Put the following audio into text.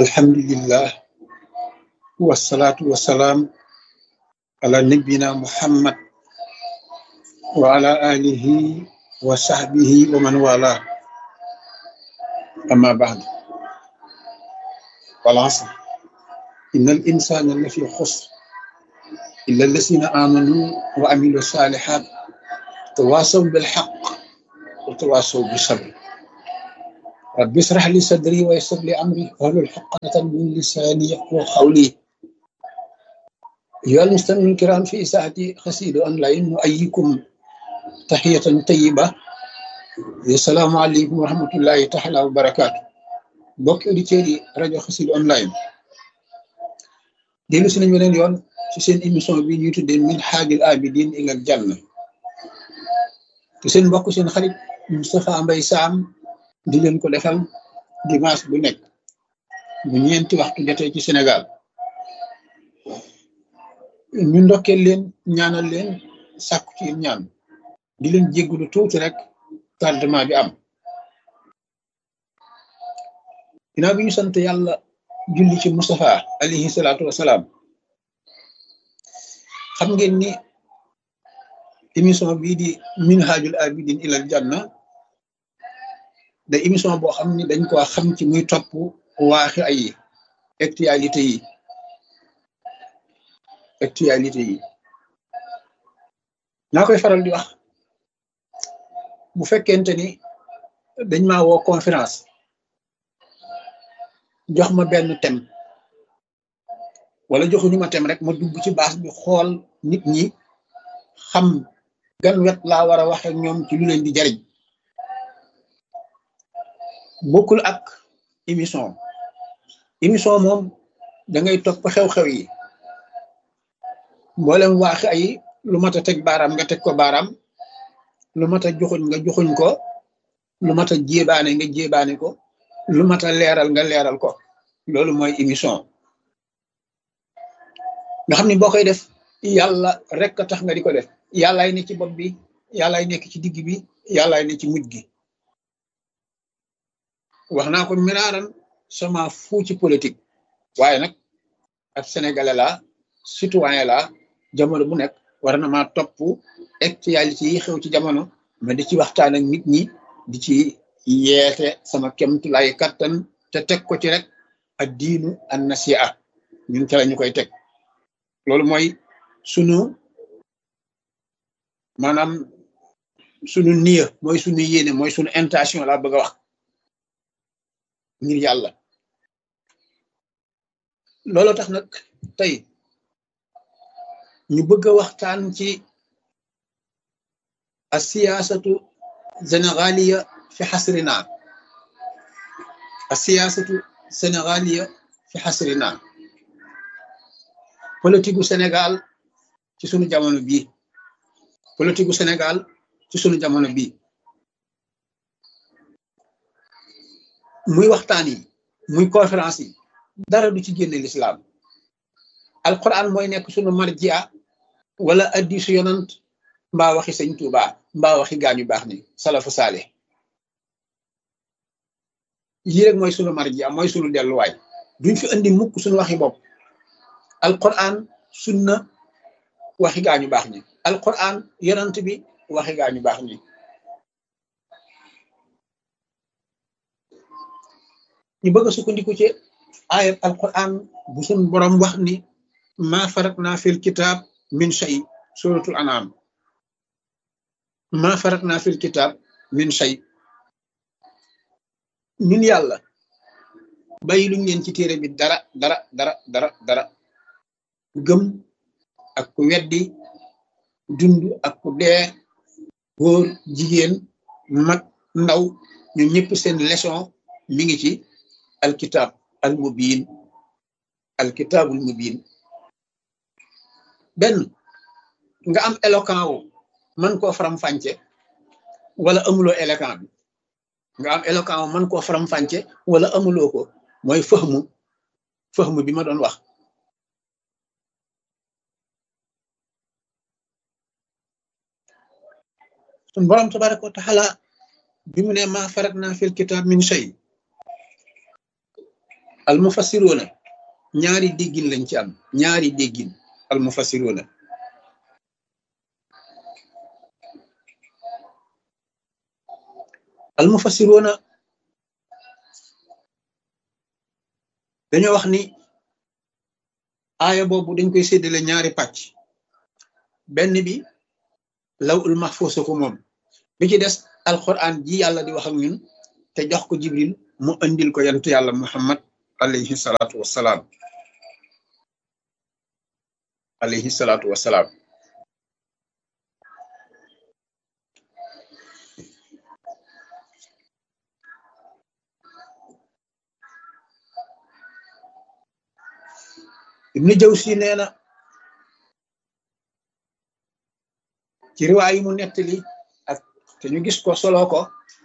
alhamdulillah wasalaatu wasalaam ala nabina muhammad wa ala alihi wa sahbihi wa man wala amma ba'd wal asr inna al insana la fi xusr illa allasina amanu wa amilu salihat tawasaw bil haqq wa tawasaw bis sabr rabbi israh li sadri wa yassir li amri wahlul uqdatan min lisani yafqahu qawli أيها المستمعون الكرام في إساءة قصيدة أونلاين نؤيكم تحية طيبة السلام عليكم ورحمة الله تعالى وبركاته mbokki auditeurs yi rajo Xassida online dellu si nañ beneen yoon ci seen émission bi ñuy tuddee min haajil abidin ilal janna te seen mbokk seen xarit Moustapha Mbaye Sam di leen ko defal dimanche bu nekk bu ñeenti waxtu jotee ci Sénégal ñu ndokkeel leen ñaanal leen sàkku ci ñaan di leen jéggulu tuuti rek tardement bi am ginnaaw bi ñu sant yàlla julli ci Moustapha alayhi salaatu wasalaam xam ngeen ni émission bii di minhajul abidin ilal janna da émission boo xam ni dañ ko xam ci muy topp waaxi ay actualité yi actualité yi naa koy faral di wax bu fekkente ni dañ maa woo conférence jox ma benn thème wala joxuñu ma thème rek ma dugg ci baas bi xool nit ñi xam gan wet laa war a waxe ñoom ci lu leen di jariñ bokkul ak émission émission moom da ngay topp xew-xew yi mboolem waaxi ay lu mat a teg baaraam nga teg ko baaraam lu mat a joxuñ nga joxuñ ko lu mat a jébaane nga jébaane ko lu mat a leeral nga leeral ko loolu mooy émission nga xam ni boo koy def yàlla rek a tax nga di ko def yàllaay ne ci bopp bi yàllaay nekk ci digg bi yàllaay ne ci mujj gi wax naa ko miraaran sama fu ci politique waaye nag ab sénégalais la citoyen la jamono bu nekk war na maa topp actualité yi xew ci jamono ma di ci waxtaan ak nit ñi di ci yeete sama kemtulay kattan te teg ko ci rek ak diinu an nasiha ñun ca la ñu koy teg loolu mooy sunu maanaam sunu niya mooy sunu yéene mooy sunu intention laa bëgg a wax ngir yàlla loolu tax nag tey ñu bëgg a waxtaan ci a siyaasatu sénégaliya fi xasrina a siyaasatu sénégaliya fi xasrina politique gu Sénégal ci sunu jamono bii politique gu Sénégal ci sunu jamono bii muy waxtaan yi muy conférence yi dara du ci génne l'islam alquran mooy nekk sunu marjia wala addisu yonant mbaa waxi sëñ Tuuba mbaa waxi gaañu baax ni salafu saale yii rek mooy sunu marjia mooy sunu delluwaay duñ fi andi mukk sunu waxi bopp alquran sunna waxi gaañu baax ñi alquran yonant bi waxi gaañu baax ñi ñu bëgg a sukkandiku ci ayat alquran bu sun borom wax ni ma faratna fil kitab min shay suratul anam ma faratna fil kitab min shay ñun yàlla bàyyi luñ leen ci téere bi dara dara dara dara dara gëm ak ku weddi dund ak ku dee góor jigéen mag ndaw ñun ñëpp seen leçon mi ngi ci alkitab al mubin alkitabul mubin benn nga am éloquent wu mën koo faram-fàcce wala amuloo éloquent bi nga am éloquent wu mën koo faram-fàcce wala amuloo ko mooy fëxmu fëxmu bi ma doon wax sun borom tabaraka wa taala bi mu ne ma farat naa fil kitab min shay al mufassiroona ñaari déggin lañ ci am ñaari déggin al mufassiroona al mufassiroona dañoo wax ni aaya boobu dañ koy séddale ñaari pàcc benn bi law ul mahfuus ko moom bi ci des alquran ji yàlla di wax ak ñun te jox ko jibril mu andil ko yantu yàlla muhammad alayhi salaatu wassalaam alayhi salaatu wassalaam ibnu jawsi nee na ci riwaay yi mu nettali ak te ñu gis ko solo ko